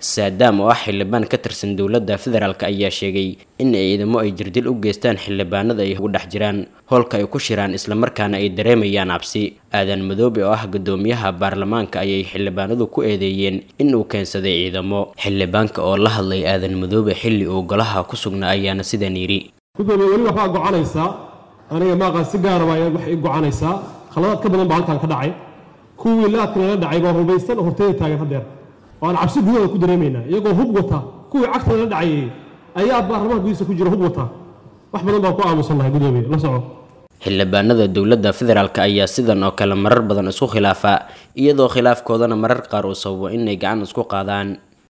saadaam oo ah xildhibaan ka tirsan dowladda federaalk ayaa sheegay in ciidamo ay jirdil u geystaan xildhibaanada ay ugu dhex jiraan howlka ay ku shiraan islamarkaana ay dareemayaan cabsi aadan madoobe oo ah guddoomiyaha baarlamaanka ayay xildhibaanadu ku eedeeyeen in uu keensaday ciidamo xildhibaanka oo la hadlay aadan madoobe xilli uu golaha ku sugnaa ayaana sidan yidhi gudoomiye weli waxbaa gocanaysaa aniga maaqaan si gaara baa wax ii gocanaysaa khaladaad ka badan baa halkan ka dhacay kuwii laadka nala dhacay baa hubaysan oo horteeda taagan haddeer oo aan cabsi gudahooda ku dareemaynaa iyagoo hub wata kuwii cagta nala dhacayay ayaa baarlamaanka gudihiisa ku jira hub wata wax badan baan ku aamusannahay gudoomiye la soco xildhibaanada dowladda federaalk ayaa sidan oo kale marar badan isku khilaafa iyadoo khilaafkoodana marar qaar uu sababo inay gacan isku qaadaan